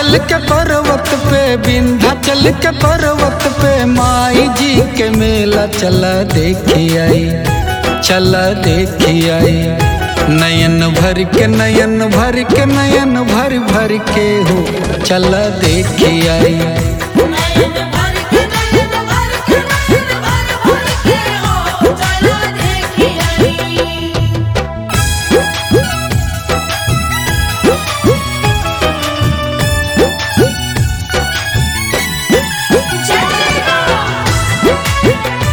विंध्याचल के पर्वत पे विंध्याचल के पर्वत पे माई जी के मेला चला देखी आई चला देखी आई नयन भर के नयन भर के नयन भर भर के हो चला देखी आई नयन भर के नयन भर के नयन भर भर के हो चलो देखी आई जय राम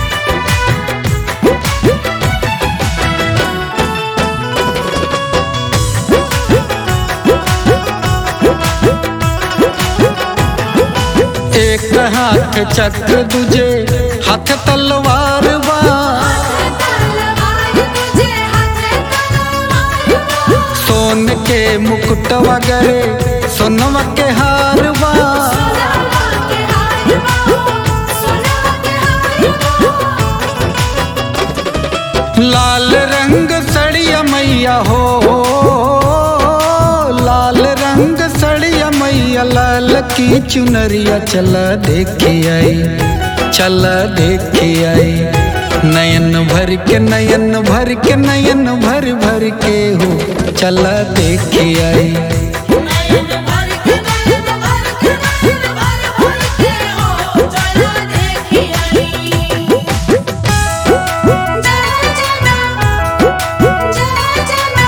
एक हाथ चक्र दूजे हाथ तलवार बा तलवार तुझे हाथ तलवार सोन के मुकुट वगैरह सोनवा के हार बा सोनावा के हार सोनावा के हार लाल रंग सड़िया मैया हो लाल रंग सड़िया मैया लाल की चुनरिया चला देखी आई चला देखी आई नयन भर के नयन भर के नयन भर भर के हो चला देखी आई नयन भर के नयन भर के नयन भर भर के हो चलो देखी आई जय जना जय जना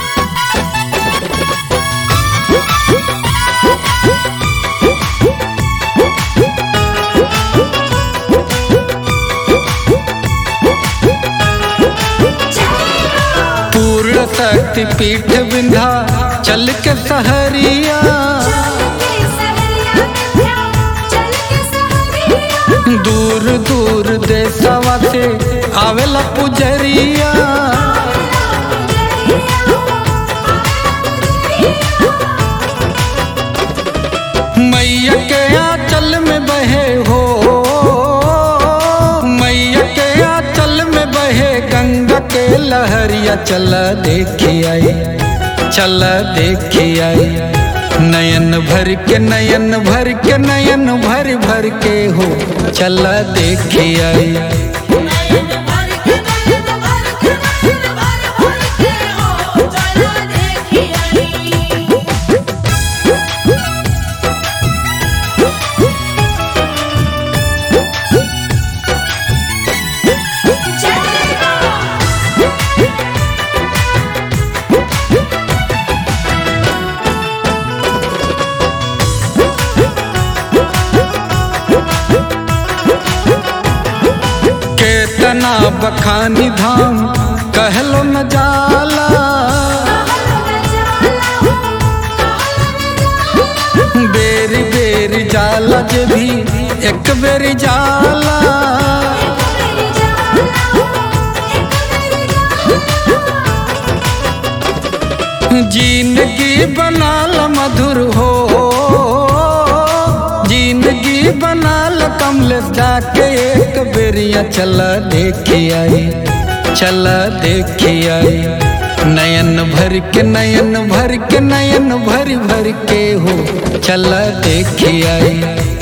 पूर्ण शक्ति पीठ विंधा चल के सहरिया दूर दूर देशवा से आवेला पुजरिया मैया के आंचल में बहे हो मैया के आंचल में बहे गंगा के लहरिया चला देखी आई चला देखी आई नयन भर के नयन भर के नयन भर भर के हो चला देखी आई नयन भर के नयन भर के नयन भर भर के हो चलो देखी आई जय राम केतना बखानी धाम कहलो न जाला बेरी बेरी जाला जे भी एक बेरी जाला जिंदगी बनाल मधुर हो जिंदगी बनाल कमल जाके एक बेरिया चला देखी आई चला देखी आई नयन भर के नयन भर के नयन भर भर के हो चला देखी आई